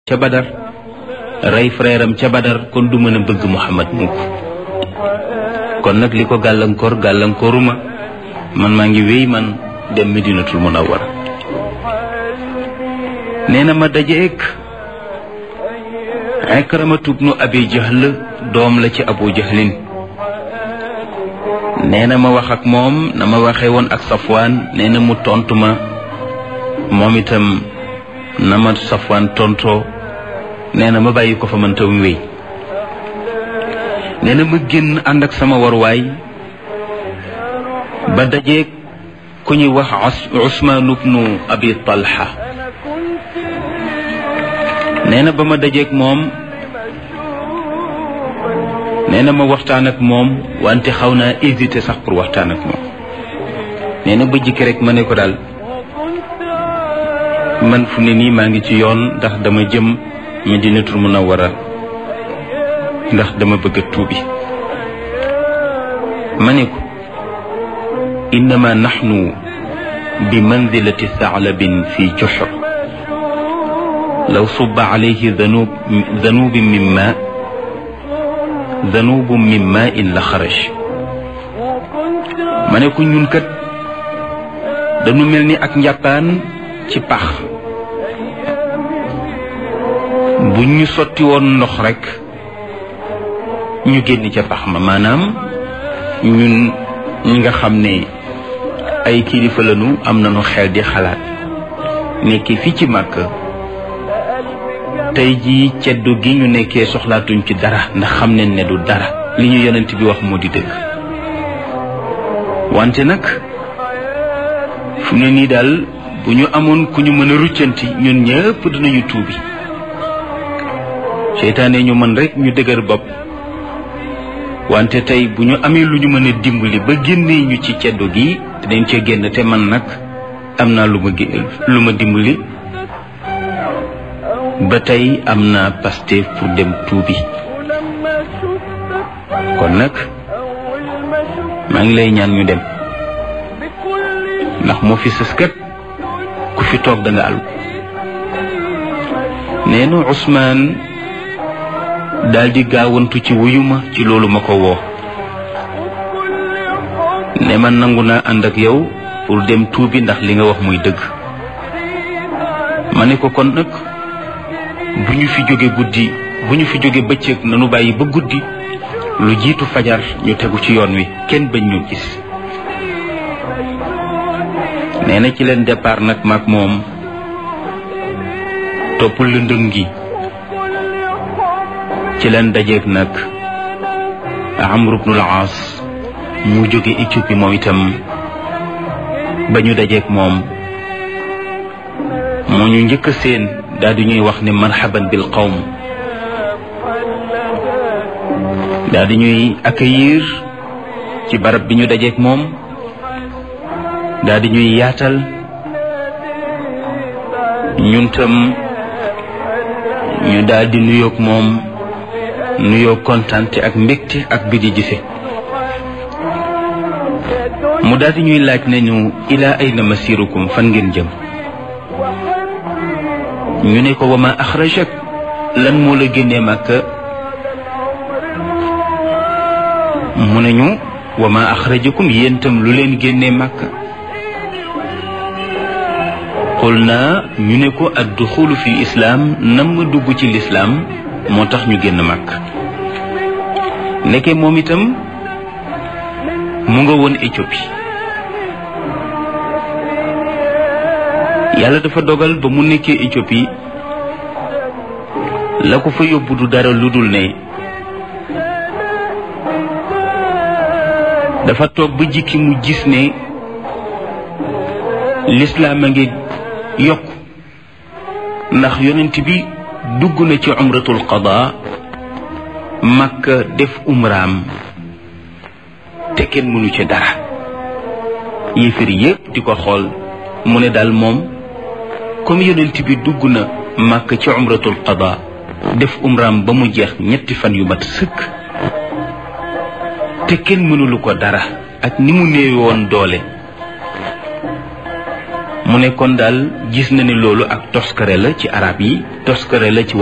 ca badar rey frère am ca badar kon du mën a bëgg Muhammad mukk kon nag li ko gàllankoor gàllankooruma man maa ngi wéy man dem Medinatul Munawwara nee na ma dajeek Ikramatu bnu Abi Jahl doom la ci Abu Jahlin nee na ma wax ak moom na ma waxee woon ak Safwaan nee na mu tontu ma moom itam na ma Safwaan tontoo nee na ma bàyyi ko fa man tam wéy nee na ma génn ànd ak sama waruwaay ba dajeeg ku ñuy wax Usmaan ibnu Abi Talha nee na ba ma dajeeg moom nee na ma waxtaan ak moom wante xaw naa hésité sax pour waxtaan ak moom nee na ba jikki rek ma ne ko daal man fu ne nii maa ngi ci yoon ndax dama jëm Madinatul Munawwara ndax dama bëgg a tuubi ma ne ko innama naxnu bi manzilati thaalabin fi juxr law subba alayhi danub danubin min ma danubun min ma in la xaraj ma ne ko ñun kat dañu mel ni ak njàppaan ci pax bu ñu sotti woon ndox rekk ñu génn ca pax ma maanaam ñun ñi nga xam ne ay kilifa lañu am nañu xel di xalaat nekki fii ci màkk tey jii ceddu gi ñu nekkee soxlaatuñ ci dara ndax xam nañ ne du dara li ñu yonent bi wax moo di dëgg wante nag fu ne nii daal bu ñu amoon ku ñu mën a ruccanti ñun ñëpp dinañu tuubi seytaane ñu mën rek ñu dëgër bopp wante tey bu ñu amee lu ñu mën a dimbali ba génnee ñu ci ceddo gi dinañ ca génn te man nag am naa lu ma lu ma dimbali ba tey am naa Pastef pour dem tuubi kon nag maa ngi lay ñaan ñu dem ndax moo fi sës kat ku fi toog da nga àll nee na Ousmane daal di gaawantu ci wuyuma ci loolu ma ko woo ne man nangu naa ànd ak yow pour dem tuubi ndax li nga wax muy dëgg ma ne ko kon nag bu ñu fi jóge guddi bu ñu fi jóge bëccëg nanu bàyyi ba guddi lu jiitu fajar ñu tegu ci yoon wi kenn bañ ñu gis nee na ci leen départ nag maag moom topp lëndëm gi ci leen dajeeg nag Amru bnul Aas mu jóge Éthiopie moom itam ba ñu dajeeg moom moo ñu njëkk a seen daal di ñuy wax ne marhaban bil qawm daal di ñuy accueillir ci barab bi ñu dajeeg moom daal di ñuy yaatal ñun tam ñu daal di nuyoog moom nuyoo kontante ak mbégte ak bi di gise mu daal di ñuy laaj nañu ilaa ayna masirukum fan ngeen jëm ñu ne ko wama axrajak lan moo la génnee màkka mu ne ñu wama axrajakum yéen tam lu leen génnee màkka xul naa ñu ne ko ad duxulu fi islaam nam ma dugg ci lislaam moo tax ñu génn màkk nekke moom itam mu nga woon Éthiopie yàlla dafa dogal ba mu nekkee Éthiopie la ko fa yóbbu du dara lu dul ne dafa toog ba jikki mu gis ne lislaam a ngi yokk ndax yonent bi dugg na ci umratul qada makka def umraam te kenn mënu ci dara yéefar yépp di ko xool mu ne daal moom comme yonent bi dugg na makka ci umratul qada def umraam ba mu jeex ñetti fan yu mat sëkk te kenn mënulu ko dara ak ni mu néewe woon doole mu ne kon daal gis na ni loolu ak toskare la ci arab yi toskare la ci